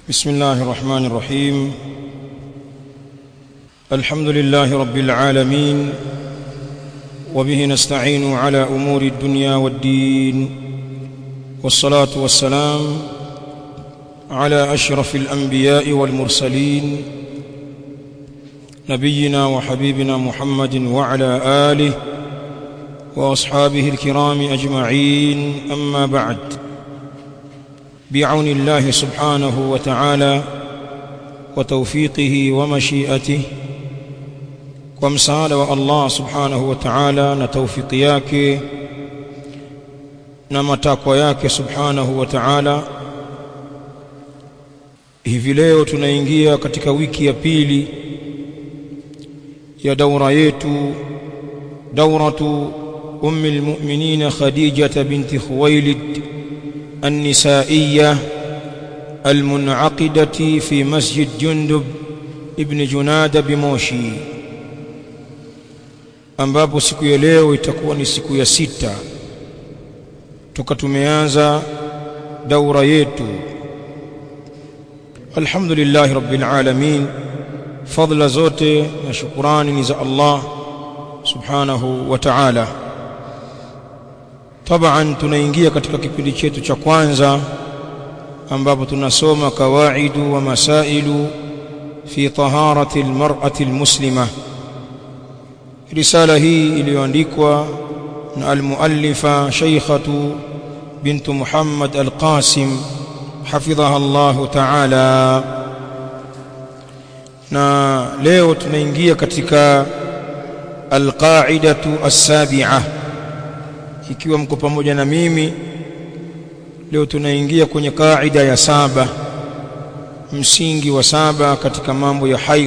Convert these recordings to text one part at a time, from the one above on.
بسم الله الرحمن الرحيم الحمد لله رب العالمين وبه نستعين على امور الدنيا والدين والصلاه والسلام على اشرف الانبياء والمرسلين نبينا وحبيبنا محمد وعلى اله واصحابه الكرام اجمعين اما بعد بعون الله سبحانه وتعالى وتوفيقه ومشيئته ومساعدة الله سبحانه وتعالى na taufiki yake na matakwa yake subhanahu wa ta'ala hivi leo tunaingia katika wiki ya pili ya daura yetu dauratu ummi almu'minin khadijah binti khuwailid النسائية المنعقدة في مسجد جندب ابن جناد بموشي ambapo siku ya leo itakuwa ni siku ya sita toka tumeanza daura yetu alhamdulillah rabbil alamin fadla zote na shukrani ni za Allah subhanahu wa ta'ala taban tunaingia katika kipindi chetu cha kwanza ambapo tunasoma kawaidu wa masailu fi taharati almar'ati almuslima risala hii iliyoandikwa na almuallifa shaykhatu bint Muhammad alqasim hafidhaha Allah ta'ala na leo tunaingia katika alqaidatu as-sabi'ah ikiwa mko pamoja na mimi leo tunaingia kwenye kaida ya saba msingi wa saba katika mambo ya haidh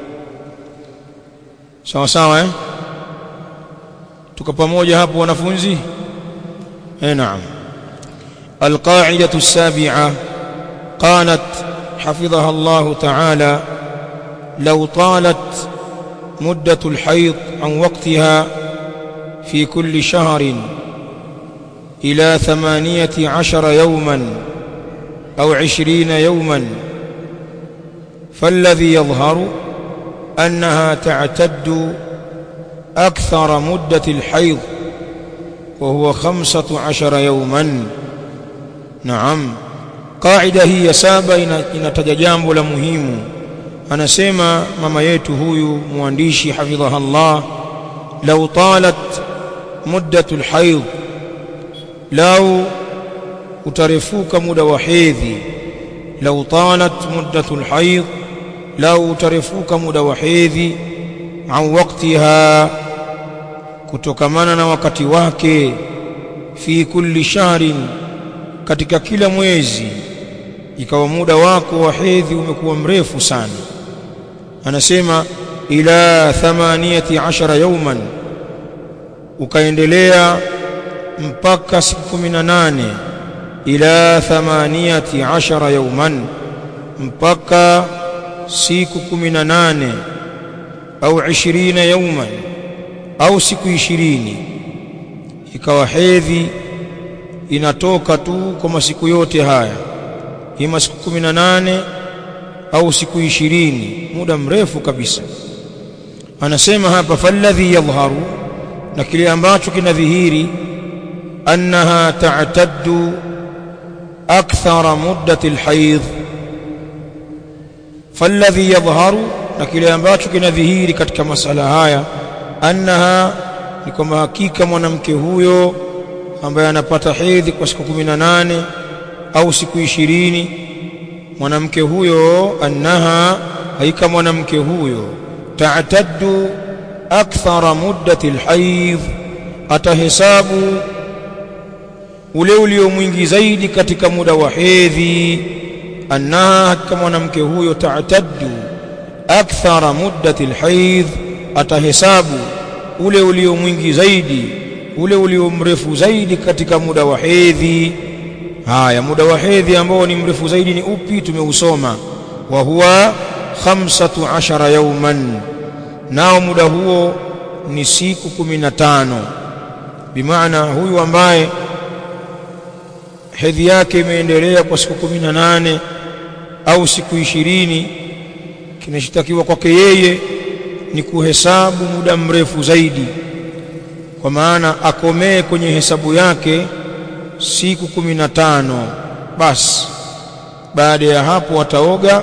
sawa sawa eh tuko pamoja hapo wanafunzi eh naam القاعده السابعه قالت حفظها الله تعالى لو طالت مده الحيض عن وقتها في كل شهر إلى ثمانية عشر يوما أو عشرين يوما فالذي يظهر أنها تعتد أكثر مدة الحيض وهو خمسة عشر يوما نعم قاعدة هي سابة إن تججامب لمهم أنا سيما مما يتهوي موانديشي حفظها الله لو طالت مدة الحيض لو utarefuka muda wa hedhi lau talat muddatu alhayd lau utarefuka muda wa hedhi au waktiha kutokamana na wakati wake fi kulli shahrin katika kila mwezi ikawa muda wako wa hedhi umekuwa mrefu sana anasema ila 18 yawman ukaendelea mpaka siku 18 ila 18 yawman mpaka siku 18 au 20 yawman au siku 20 ikawa hedhi inatoka tu kwa masiku yote haya ima siku 18 au siku 20 muda mrefu kabisa anasema hapa falladhi yadhharu na kile ambacho kinadhihiri annaha ta'taddu akthara muddati alhayd falladhi yadhharu na kile ambacho kinadhihiri katika masala haya annaha ni kwamba hakika mwanamke huyo ambaye anapata hedhi kwa siku 18 au siku 20 mwanamke huyo annaha haika mwanamke huyo ta'taddu akthara muddati alhayd atahesabu ule ulio mwingi zaidi katika muda wa hedhi annaha hakika mwanamke huyo ta'taddu akthara muddati alhayd atahesabu ule ulio mwingi zaidi ule ulio mrefu zaidi katika muda wa hedhi haya muda wa hedhi ambao ni mrefu zaidi ni upi tumeusoma wa huwa 15 yawman nao muda huo ni siku 15 bimaana huyu ambaye hedhi yake imeendelea kwa siku kumi na nane au siku ishirini kinachotakiwa kwake yeye ni kuhesabu muda mrefu zaidi kwa maana akomee kwenye hesabu yake siku kumi na tano basi baada ya hapo ataoga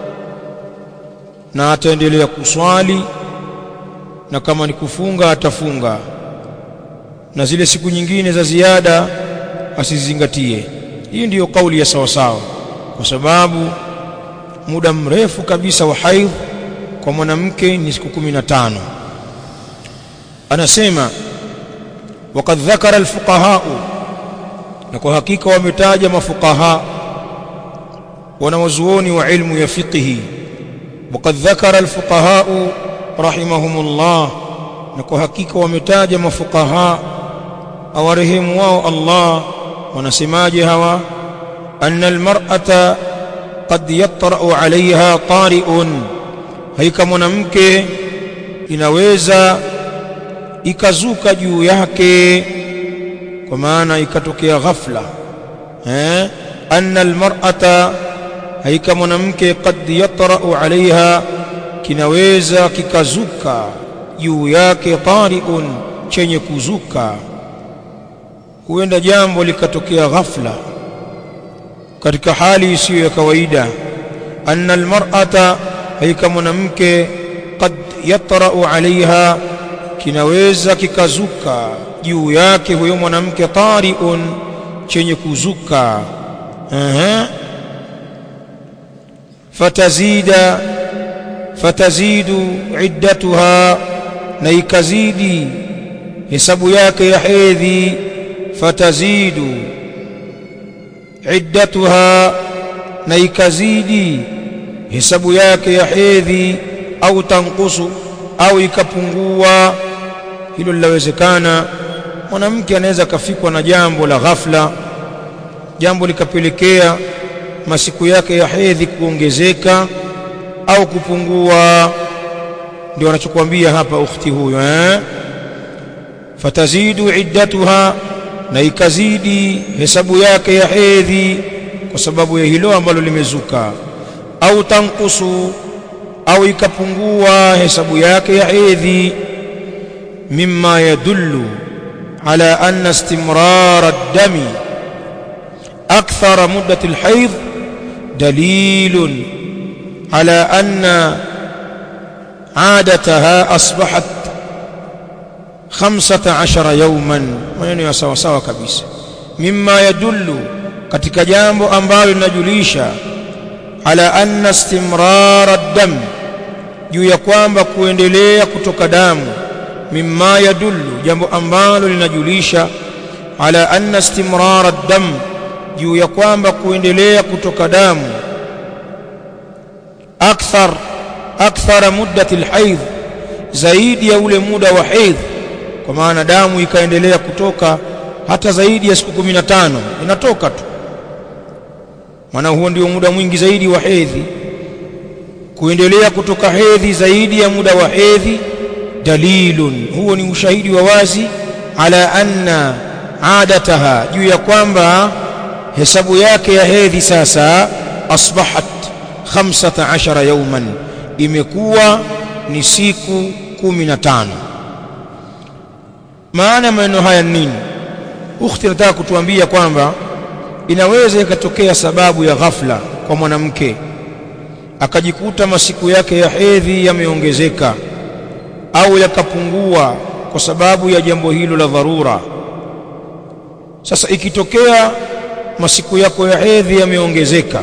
na ataendelea kuswali na kama ni kufunga atafunga na zile siku nyingine za ziada asizingatie hii ndiyo kauli ya sawasawa kwa sababu muda mrefu kabisa wa haidh kwa mwanamke ni siku kumi na tano anasema وقد ذكر الفقهاء na kwa hakika wametaja mafuqaha wanawazuoni wa ilmu ya fiqhi وقد ذكر الفقهاء رحمهم الله na kwa hakika wametaja mafuqaha awarehemu wao Allah wanasemaje hawa anna almar'ata qad yatra'u 'alayha tari'un haika mwanamke inaweza ikazuka juu yake kwa maana ikatokea ghafla eh anna almar'ata haika mwanamke qad yatra'u 'alayha kinaweza kikazuka juu yake tari'un chenye kuzuka huenda jambo likatokea ghafla katika hali isiyo ya kawaida anna almar'ata haika mwanamke qad yatra'u 'alayha kinaweza kikazuka juu yake huyo mwanamke tariun chenye kuzuka aha fatazida fatazidu iddatuha na ikazidi hesabu yake ya hedhi fatazidu iddatuha na ikazidi hesabu yake ya hedhi au tankusu au ikapungua hilo linawezekana mwanamke anaweza kafikwa na jambo la ghafla jambo likapelekea masiku yake ya hedhi kuongezeka au kupungua ndio anachokuambia hapa ukhti huyo eh fatazidu iddatuha na ikazidi hesabu yake ya hedhi kwa sababu ya hilo ambalo limezuka au tankusu au ikapungua hesabu yake ya hedhi mimma yadullu ala anna istimrar ad-dami akthara muddat al-hayd dalil ala anna عادتها أصبحت خمسة عشر يوما maneno ya sawa sawa kabisa mimma yadullu katika jambo ambalo linajulisha ala anna istimrar ad-dam juu ya kwamba kuendelea kutoka damu mimma yadullu jambo ambalo linajulisha ala anna istimrar ad-dam juu ya kwamba kuendelea kutoka damu akthar akthara muddati al-haidh zaidi ya ule muda wa haidh kwa maana damu ikaendelea kutoka hata zaidi ya siku 15 inatoka tu maana huo ndio muda mwingi zaidi wa hedhi kuendelea kutoka hedhi zaidi ya muda wa hedhi dalilun huo ni ushahidi wa wazi ala anna adataha juu ya kwamba hesabu yake ya hedhi sasa asbahat 15 yawman imekuwa ni siku 15 maana maneno haya nini ukhti nataka kutuambia kwamba inaweza ikatokea sababu ya ghafla kwa mwanamke akajikuta masiku yake ya hedhi yameongezeka au yakapungua kwa sababu ya jambo hilo la dharura sasa ikitokea masiku yako ya hedhi yameongezeka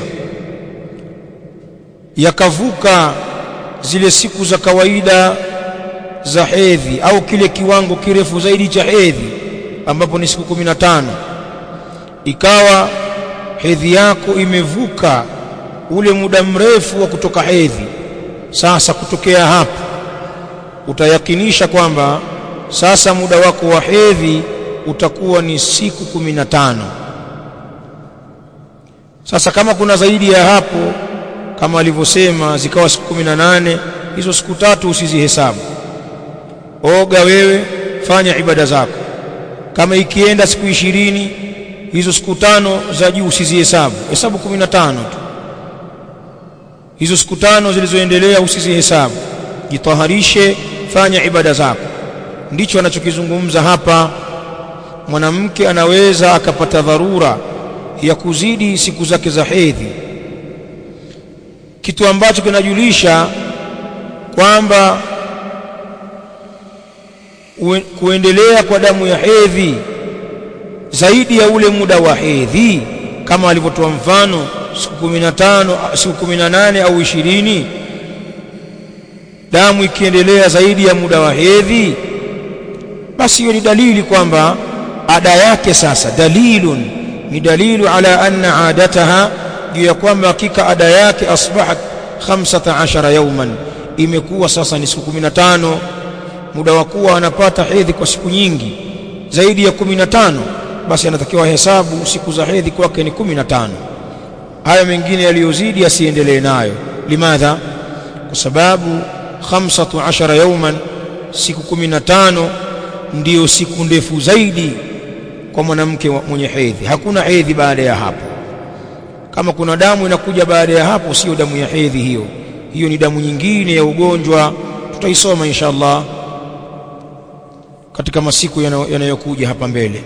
yakavuka zile siku za kawaida za hedhi au kile kiwango kirefu zaidi cha hedhi ambapo ni siku 15 ikawa hedhi yako imevuka ule muda mrefu wa kutoka hedhi sasa kutokea hapo utayakinisha kwamba sasa muda wako wa hedhi utakuwa ni siku 15 sasa kama kuna zaidi ya hapo kama alivyosema zikawa siku 18 hizo siku tatu usizihesabu oga wewe fanya ibada zako kama ikienda siku ishirini hizo siku tano za juu usizihesabu hesabu 15 tu hizo siku tano zilizoendelea usizihesabu jitaharishe fanya ibada zako ndicho anachokizungumza hapa mwanamke anaweza akapata dharura ya kuzidi siku zake za hedhi kitu ambacho kinajulisha kwamba kuendelea kwa damu ya hedhi zaidi ya ule muda wa hedhi kama alivyotoa mfano siku 15 siku 18 au 20 damu ikiendelea zaidi ya muda wa hedhi basi hiyo ni dalili kwamba ada yake sasa dalilun ni dalilu ala anna adataha juu ya kwamba hakika ada yake asbahat 15 yawman imekuwa sasa ni siku 15 muda wa kuwa anapata hedhi kwa siku nyingi zaidi ya 15 basi anatakiwa hesabu siku za hedhi kwake ni 15 haya mengine yaliyozidi asiendelee nayo limadha kwa sababu 15 yawman siku 15 ndiyo siku ndefu zaidi kwa mwanamke mwenye hedhi hakuna hedhi baada ya hapo kama kuna damu inakuja baada ya hapo sio damu ya hedhi hiyo hiyo ni damu nyingine ya ugonjwa tutaisoma insha Allah katika masiku yanayokuja hapa mbele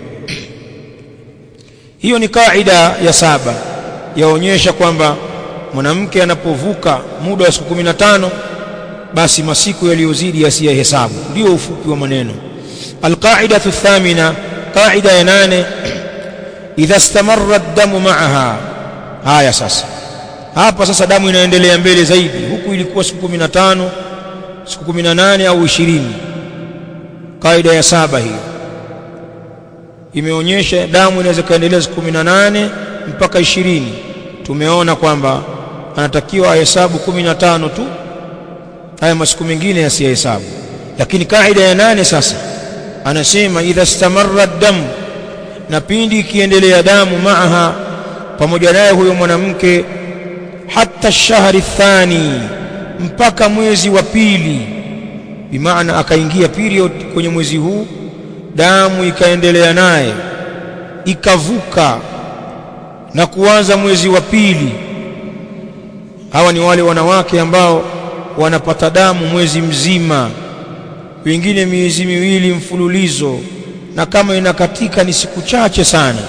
hiyo ni kaida ya saba yaonyesha kwamba mwanamke anapovuka muda wa siku 15 basi masiku yaliyozidi yasiyahesabu ndio ufupi wa maneno alqaidatu thamina qaida ya nane idha istamarra ad-damu ma'aha haya sasa hapa sasa damu inaendelea mbele zaidi huku ilikuwa siku 15 siku 18 au 20 kaida ya saba hiyo imeonyesha damu inaweza kaendelea siku 18 mpaka 20 tumeona kwamba anatakiwa ahesabu 15 tu haya masiku mengine yasihesabu lakini kaida ya nane sasa anasema idha stamarra damu na pindi ikiendelea damu maaha pamoja naye huyo mwanamke hata shahri thani mpaka mwezi wa pili bimaana akaingia period kwenye mwezi huu damu ikaendelea naye ikavuka na kuanza mwezi wa pili hawa ni wale wanawake ambao wanapata damu mwezi mzima wengine miezi miwili mfululizo na kama inakatika ni siku chache sana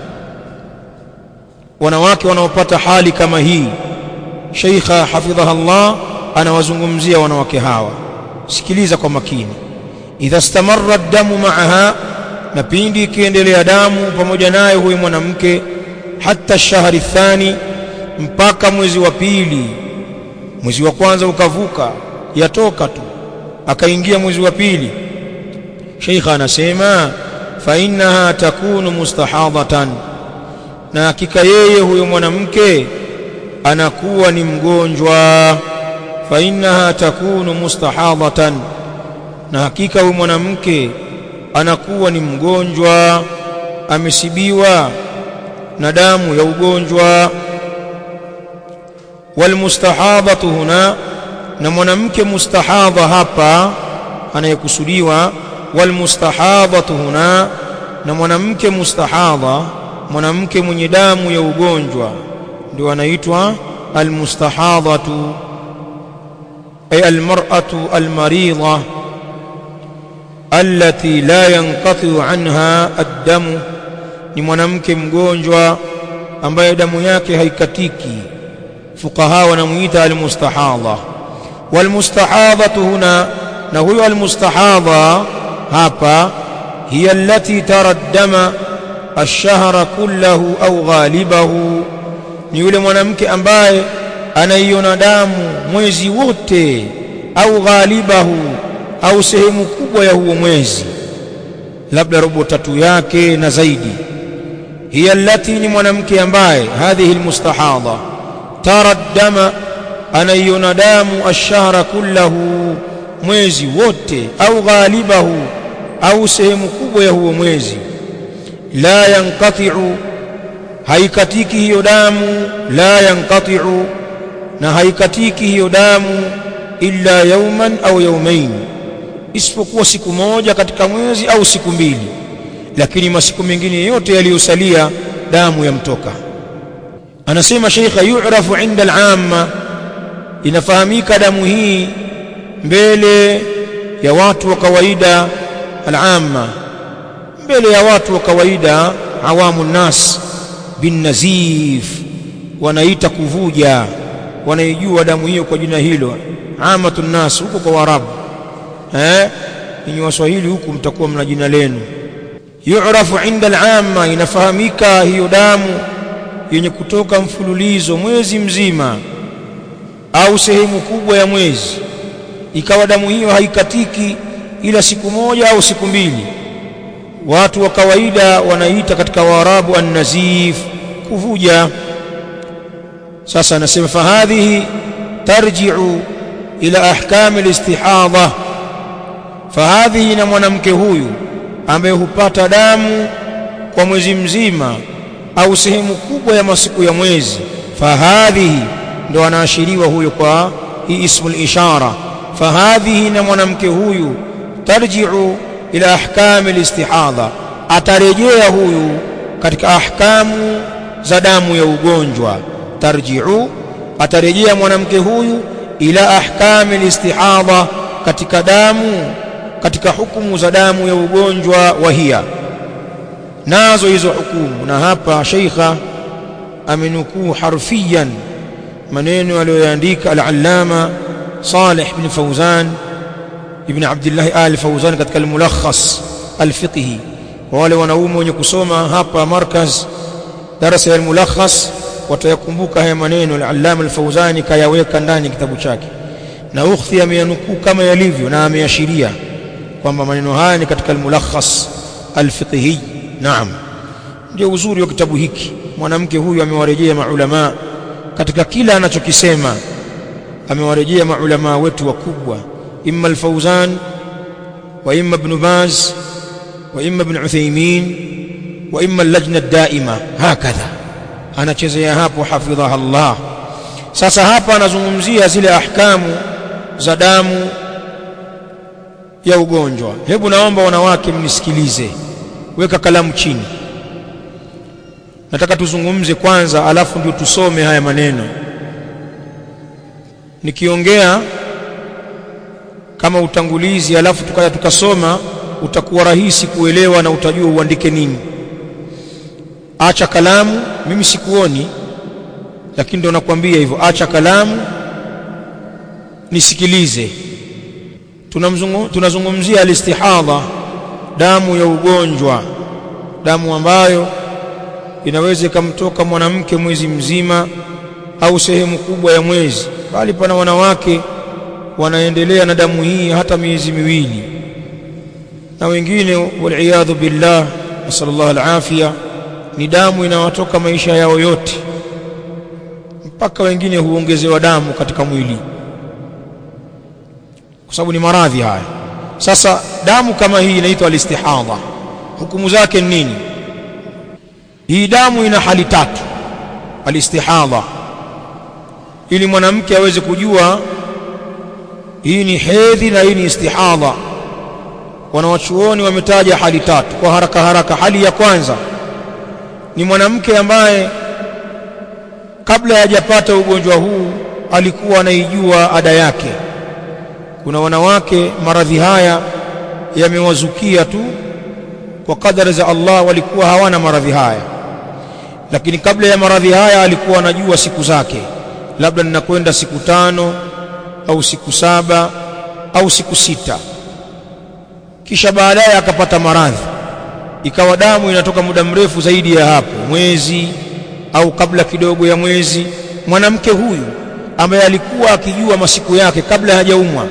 wanawake wanaopata hali kama hii Sheikha hafidhaha Allah anawazungumzia wanawake hawa sikiliza kwa makini idha stamarra damu maaha na pindi ikiendelea damu pamoja naye huyu mwanamke hata shahri thani mpaka mwezi wa pili mwezi wa kwanza ukavuka yatoka tu akaingia mwezi wa pili Sheikha anasema fa innaha takunu mustahadhatan na hakika yeye huyo mwanamke anakuwa ni mgonjwa fa innaha takunu mustahadhatan na hakika huyo mwanamke anakuwa ni mgonjwa amesibiwa na damu ya ugonjwa walmustahadhatu huna na mwanamke mustahadha hapa anayekusudiwa walmustahadhatu huna na mwanamke mustahadha mwanamke mwenye damu ya ugonjwa ndio anaitwa almustahadhatu ay almar'atu almaridha allati la yanqati anha ad-damu ni mwanamke mgonjwa ambaye damu yake haikatiki fuqaha wanamuita almustahadha walmustahadhatu huna na huyo almustahadha hapa hiya allati tara dama ash-shahra kullahu au ghalibahu ni yule mwanamke ambaye anaiona damu mwezi wote au ghalibahu au sehemu kubwa ya huo mwezi labda robo tatu yake na zaidi hiya allati ni mwanamke ambaye hadhihi almustahadha tara dama anaiona damu ashahra kullahu mwezi wote au ghalibahu au sehemu kubwa ya huo mwezi la yanqati'u haikatiki hiyo damu la yanqati'u na haikatiki hiyo damu illa yauman au yaumain isipokuwa siku moja katika mwezi au siku mbili lakini masiku mengine yote yaliyosalia damu yamtoka anasema sheikha yu'rafu 'inda al-'amma inafahamika damu hii mbele ya watu wa kawaida al-amma mbele ya watu wa kawaida awamu nas bin nazif wanaita kuvuja wanaijua damu hiyo kwa jina hilo amatun nas huko kwa warabu eh ninyi waswahili huku mtakuwa mna jina lenu yu'rafu inda al-amma inafahamika hiyo damu yenye kutoka mfululizo mwezi mzima au sehemu kubwa ya mwezi ikawa damu hiyo haikatiki ila siku moja au siku mbili watu wa kawaida wanaita katika waarabu an-nazif kuvuja sasa anasema fahadhihi tarji'u ila ahkam al-istihadha fahadhihi na mwanamke huyu ambaye hupata damu kwa mwezi mzima au sehemu kubwa ya masiku ya mwezi fahadhihi ndo anaashiriwa huyo kwa hii ismul ishara fahadhihi na mwanamke huyu tarji'u ila ahkam al-istihadha atarejea huyu katika ahkamu za damu ya ugonjwa tarji'u atarejea mwanamke huyu ila ahkam al-istihadha katika damu katika hukumu za damu ya ugonjwa wa hiya nazo hizo hukumu na hapa sheikha amenukuu harfiyan maneno aliyoyaandika al-allama Salih ibn Fawzan ibn Abdullah al Fawzan katika al-mulakhas al-fiqhi kwa wale wanaume wenye kusoma hapa markaz darasa ya al-mulakhas watayakumbuka haya maneno al-allama al-Fawzani kayaweka ndani kitabu chake na ukhti ameyanukuu kama yalivyo na ameashiria kwamba maneno haya ni katika al-mulakhas al-fiqhi naam ndio uzuri wa kitabu hiki mwanamke huyu amewarejea maulama katika kila anachokisema amewarejea maulama wetu wakubwa imma al-Fawzan wa imma ibn Baz wa imma ibn Uthaymeen wa imma al-lajna ad-daima hakadha anachezea hapo hafidhaha Allah sasa hapa anazungumzia zile ahkamu za damu ya ugonjwa hebu naomba wanawake mnisikilize weka kalamu chini nataka tuzungumze kwanza alafu ndio tusome haya maneno nikiongea kama utangulizi alafu tukaja tukasoma utakuwa rahisi kuelewa na utajua uandike nini acha kalamu mimi sikuoni lakini ndo nakwambia hivyo acha kalamu nisikilize tunazungumzia alistihadha damu ya ugonjwa damu ambayo inaweza ikamtoka mwanamke mwezi mzima au sehemu kubwa ya mwezi bali pana wanawake wanaendelea na damu hii hata miezi miwili na wengine waliyadhu billah nasallallahu alafia ni damu inawatoka maisha yao yote mpaka wengine huongezewa damu katika mwili kwa sababu ni maradhi haya sasa damu kama hii inaitwa alistihadha hukumu zake ni nini hii damu ina hali tatu alistihadha ili mwanamke aweze kujua hii ni hedhi na hii ni istihadha wanawachuoni wametaja hali tatu kwa haraka haraka hali ya kwanza ni mwanamke ambaye kabla hajapata ugonjwa huu alikuwa anaijua ada yake kuna wanawake maradhi haya yamewazukia tu kwa kadari za Allah walikuwa hawana maradhi haya lakini kabla ya maradhi haya alikuwa anajua siku zake labda ninakwenda siku tano au siku saba au siku sita kisha baadaye akapata maradhi ikawa damu inatoka muda mrefu zaidi ya hapo mwezi au kabla kidogo ya mwezi mwanamke huyu ambaye alikuwa akijua masiku yake kabla hajaumwa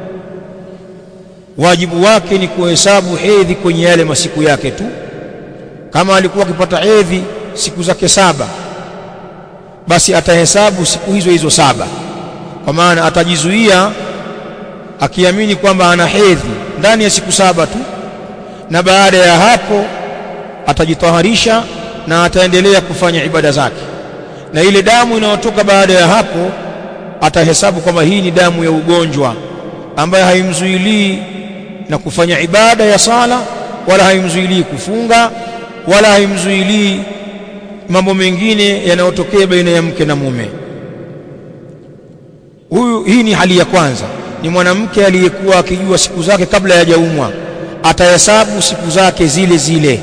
wajibu wake ni kuhesabu hedhi kwenye yale masiku yake tu kama alikuwa akipata hedhi siku zake saba basi atahesabu siku hizo hizo saba kwa maana atajizuia akiamini kwamba ana hedhi ndani ya siku saba tu na baada ya hapo atajitaharisha na ataendelea kufanya ibada zake na ile damu inayotoka baada ya hapo atahesabu kwamba hii ni damu ya ugonjwa ambayo haimzuilii na kufanya ibada ya sala wala haimzuilii kufunga wala haimzuilii mambo mengine yanayotokea baina ya mke na mume huyu huyu hii ni hali ya kwanza ni mwanamke aliyekuwa akijua siku zake kabla hajaumwa atahesabu siku zake zile zile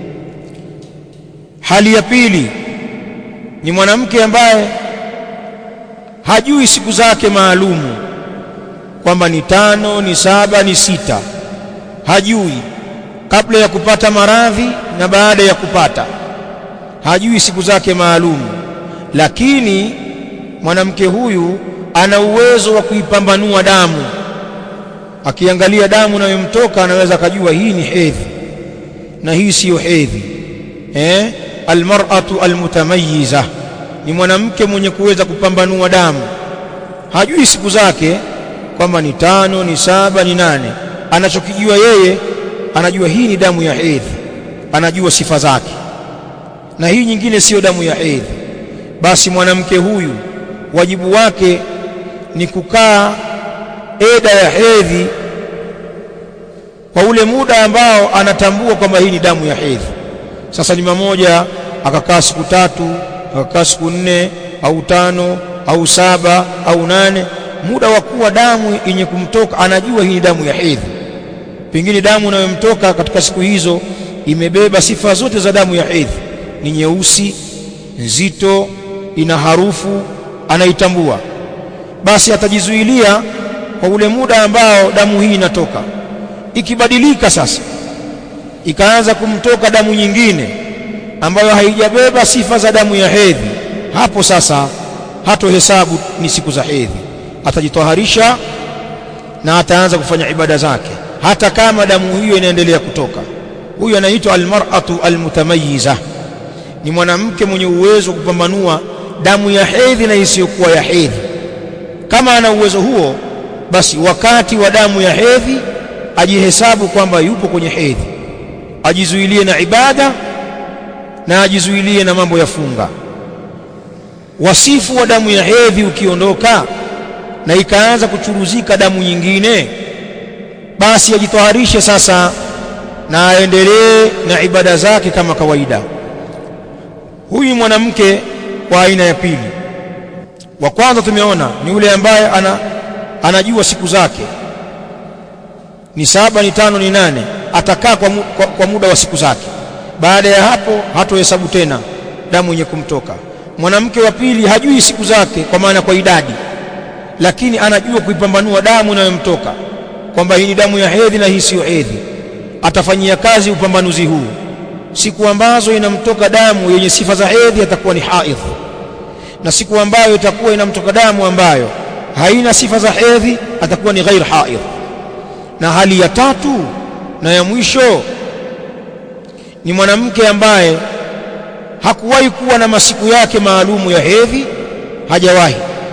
hali ya pili ni mwanamke ambaye hajui siku zake maalumu kwamba ni tano ni saba ni sita hajui kabla ya kupata maradhi na baada ya kupata hajui siku zake maalumu lakini mwanamke huyu ana uwezo wa kuipambanua damu akiangalia damu inayomtoka anaweza akajua hii ni hedhi na hii siyo hedhi eh almar'atu almutamayyiza ni mwanamke mwenye kuweza kupambanua damu hajui siku zake kwamba ni tano ni saba ni nane anachokijua yeye anajua hii ni damu ya hedhi anajua sifa zake na hii nyingine siyo damu ya hedhi basi mwanamke huyu wajibu wake ni kukaa eda ya hedhi kwa ule muda ambao anatambua kwamba hii ni damu ya hedhi sasa ni mamoja akakaa siku tatu akakaa siku nne au tano au saba au nane muda wa kuwa damu yenye kumtoka anajua hii ni damu ya hedhi pengine damu inayomtoka katika siku hizo imebeba sifa zote za damu ya hedhi ni nyeusi nzito ina harufu anaitambua basi atajizuilia kwa ule muda ambao damu hii inatoka ikibadilika sasa ikaanza kumtoka damu nyingine ambayo haijabeba sifa za damu ya hedhi hapo sasa hatohesabu ni siku za hedhi atajitoharisha na ataanza kufanya ibada zake hata kama damu hiyo inaendelea kutoka huyu anaitwa almar'atu almutamayyiza ni mwanamke mwenye uwezo wa kupambanua damu ya hedhi na isiyokuwa ya hedhi kama ana uwezo huo basi wakati wa damu ya hedhi ajihesabu kwamba yupo kwenye hedhi ajizuilie na ibada na ajizuilie na mambo ya funga wasifu wa damu ya hedhi ukiondoka na ikaanza kuchuruzika damu nyingine basi ajitoharishe sasa na aendelee na ibada zake kama kawaida huyu mwanamke wa aina ya pili wa kwanza tumeona ni yule ambaye ana, anajua siku zake ni saba ni tano ni nane atakaa kwa, mu, kwa, kwa muda wa siku zake baada ya hapo hatohesabu tena damu yenye kumtoka mwanamke wa pili hajui siku zake kwa maana kwa idadi lakini anajua kuipambanua damu inayomtoka kwamba hii ni damu ya hedhi na hii siyo hedhi atafanyia kazi upambanuzi huu siku ambazo inamtoka damu yenye sifa za hedhi atakuwa ni haidh na siku ambayo itakuwa inamtoka damu ambayo haina sifa za hedhi atakuwa ni ghair haidh na hali ya tatu na ya mwisho ni mwanamke ambaye hakuwahi kuwa na masiku yake maalumu ya hedhi hajawahi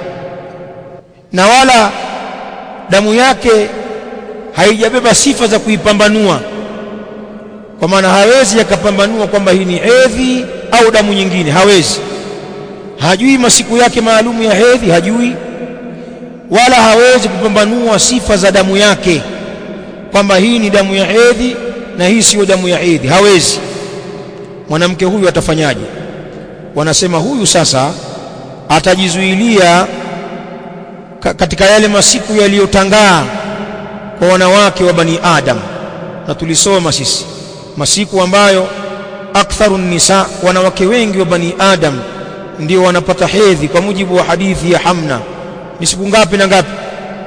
na wala damu yake haijabeba sifa za kuipambanua kwa maana hawezi akapambanua kwamba hii ni hedhi au damu nyingine hawezi hajui masiku yake maalumu ya hedhi hajui wala hawezi kupambanua sifa za damu yake kwamba hii ni damu ya hedhi na hii siyo damu ya hedhi hawezi mwanamke huyu atafanyaje wanasema huyu sasa atajizuilia katika yale masiku yaliyotangaa kwa wanawake wa bani adam na tulisoma sisi masiku ambayo aktharu nisa wanawake wengi wa bani adam ndio wanapata hedhi kwa mujibu wa hadithi ya Hamna ni siku ngapi na ngapi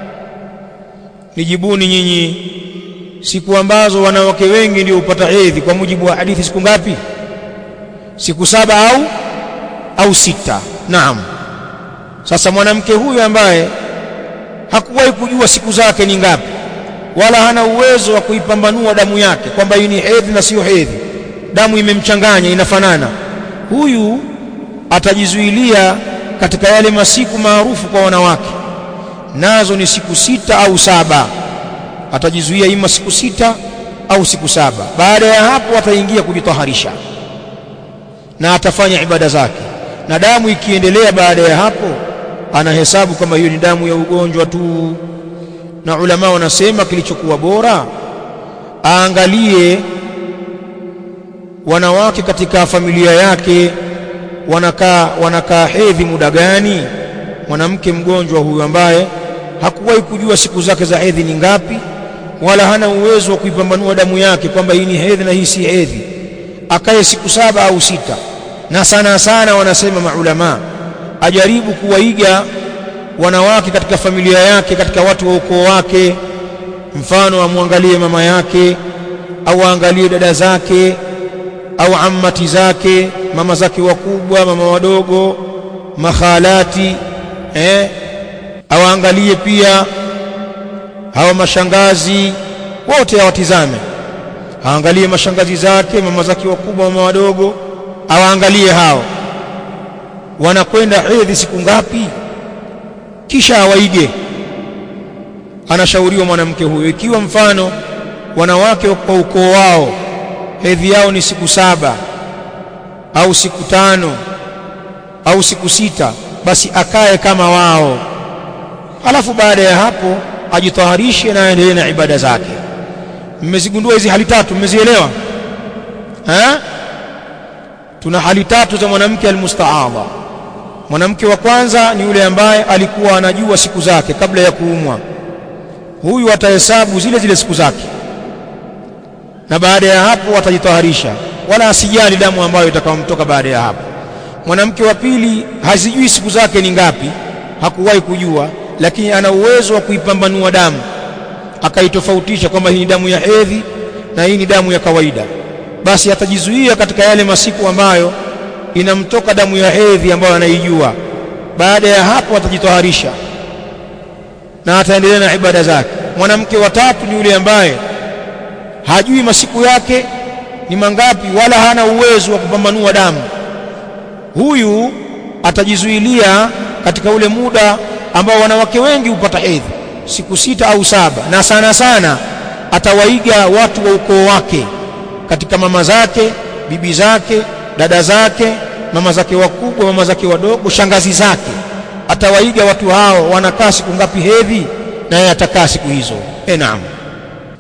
nijibuni nyinyi siku ambazo wanawake wengi ndio hupata hedhi kwa mujibu wa hadithi siku ngapi siku saba au au sita naam sasa mwanamke huyu ambaye hakuwahi kujua siku zake ni ngapi wala hana uwezo wa kuipambanua damu yake kwamba hii ni hedhi na sio hedhi damu imemchanganya inafanana huyu atajizuilia katika yale masiku maarufu kwa wanawake nazo ni siku sita au saba atajizuia ima siku sita au siku saba baada ya hapo ataingia kujitaharisha na atafanya ibada zake na damu ikiendelea baada ya hapo anahesabu kama hiyo ni damu ya ugonjwa tu na ulama wanasema kilichokuwa bora aangalie wanawake katika familia yake wanakaa wanakaa hedhi muda gani mwanamke mgonjwa huyu ambaye hakuwahi kujua siku zake za hedhi ni ngapi wala hana uwezo wa kuipambanua damu yake kwamba hii ni hedhi na hii si hedhi akaye siku saba au sita na sana sana wanasema maulama ajaribu kuwaiga wanawake katika familia yake katika watu wa ukoo wake mfano amwangalie mama yake au aangalie dada zake au ammati zake mama zake wakubwa mama wadogo makhalati eh au aangalie pia hawa mashangazi wote awatizame aangalie mashangazi zake mama zake wakubwa mama wadogo awaangalie hao wanakwenda hedhi siku ngapi kisha awaige anashauriwa mwanamke huyo ikiwa mfano wanawake kwa ukoo wao hedhi yao ni siku saba au siku tano au siku sita basi akae kama wao alafu baada ya hapo ajitaharishe na aendelee na ibada zake mmezigundua hizi hali tatu mmezielewa eh tuna hali tatu za mwanamke almustaadha mwanamke wa kwanza ni yule ambaye alikuwa anajua siku zake kabla ya kuumwa huyu atahesabu zile zile siku zake na baada ya hapo atajitaharisha wala asijali damu ambayo itakayomtoka baada ya hapo mwanamke wa pili hazijui siku zake ni ngapi hakuwahi kujua lakini ana uwezo wa kuipambanua damu akaitofautisha kwamba hii ni damu ya hedhi na hii ni damu ya kawaida basi atajizuia katika yale masiku ambayo inamtoka damu ya hedhi ambayo anaijua baada ya hapo atajitoharisha na ataendelea na ibada zake mwanamke wa tatu ni yule ambaye hajui masiku yake ni mangapi wala hana uwezo wa kupambanua damu huyu atajizuilia katika ule muda ambao wanawake wengi hupata hedhi siku sita au saba na sana sana atawaiga watu wa ukoo wake katika mama zake bibi zake dada zake mama zake wakubwa mama zake wadogo shangazi zake atawaiga watu hao wanakaa siku ngapi hedhi naye atakaa siku hizo e naam